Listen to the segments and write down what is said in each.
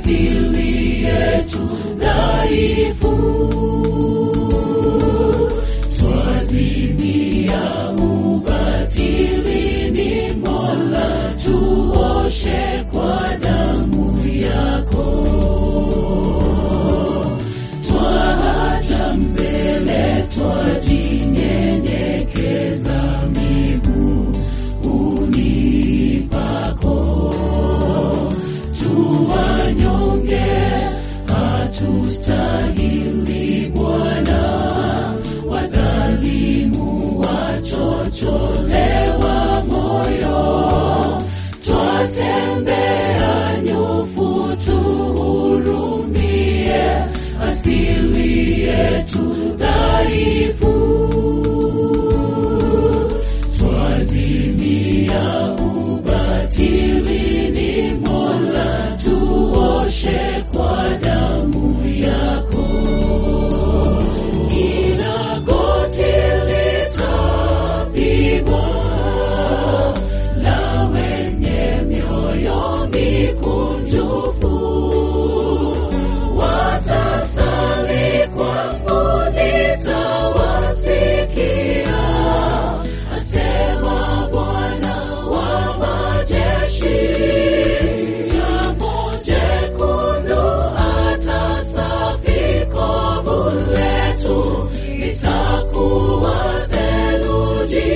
asili yetu dhaifu twazimia ubatilini mola tuoshe kwa damu yako twaja mbele twajinyenyekeza miguuni pako tuwanyonge hatustahili bwana wadhalimu wachocholewa moyo twatembea nyofu tuhurumie asili yetu dhaifu twazimia ubatilini mola tuoshe kwa damu yako kila goti litapigwa la wenye mioyo mikunjufu watasali kwangu nitawasikia asema bwana wa majeshi jambo jekundu atasafi kovu letu litakuwa theluji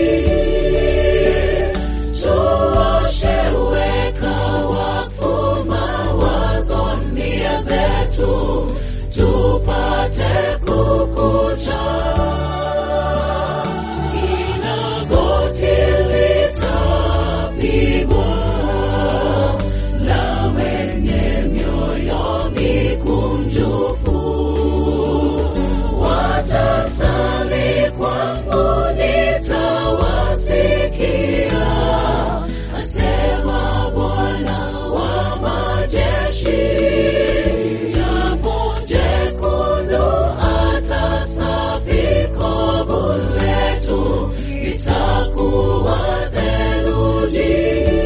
tuoshe weka wakfu mawazo nia zetu tupate kukucha kila goti litapigwa la wenye mioyo mikunjufu watasali kwangu nitawasikia asema bwana wa majeshi jambo jekundu atasafi kovu letu litakuwa theluji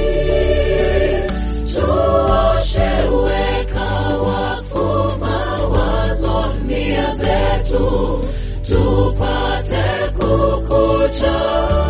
tuoshe weka wakfu mawazo nia zetu tupate kukucha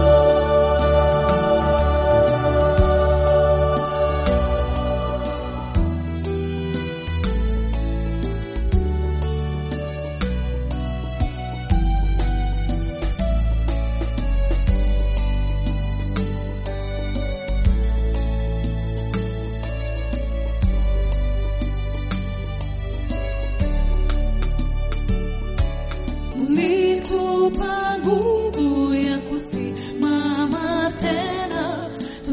ulitupa nguvu ya kusimama tena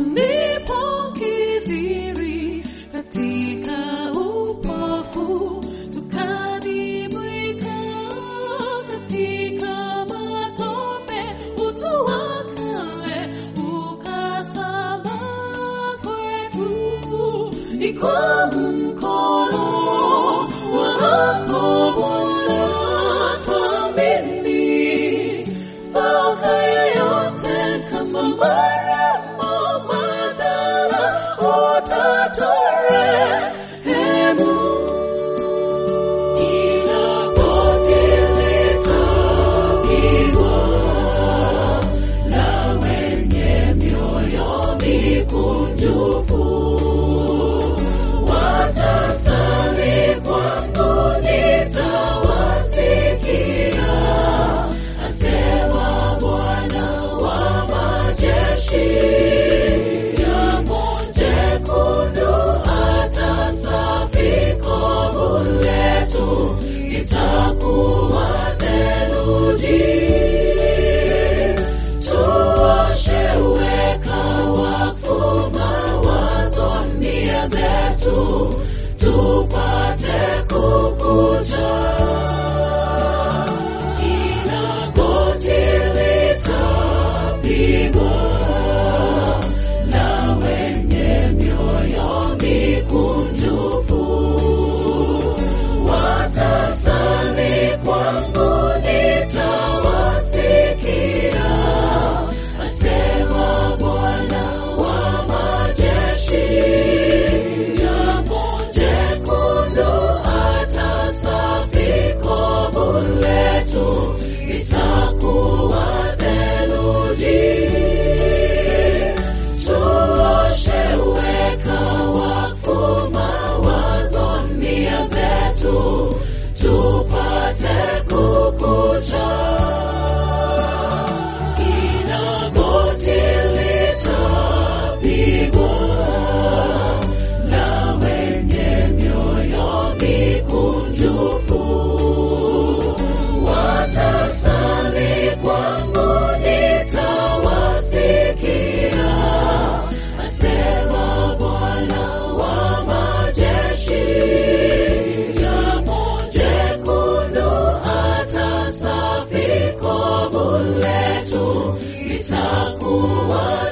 tulipokithiri katika upofu tukadibwika katika matope utu wa kale ukasaba kwetu ni kwa mkono wako Bwana tuamini fauka yoyote kama maramo madhara utatorehemu ila goti litapigwa la wenye mioyo mikunjufu wa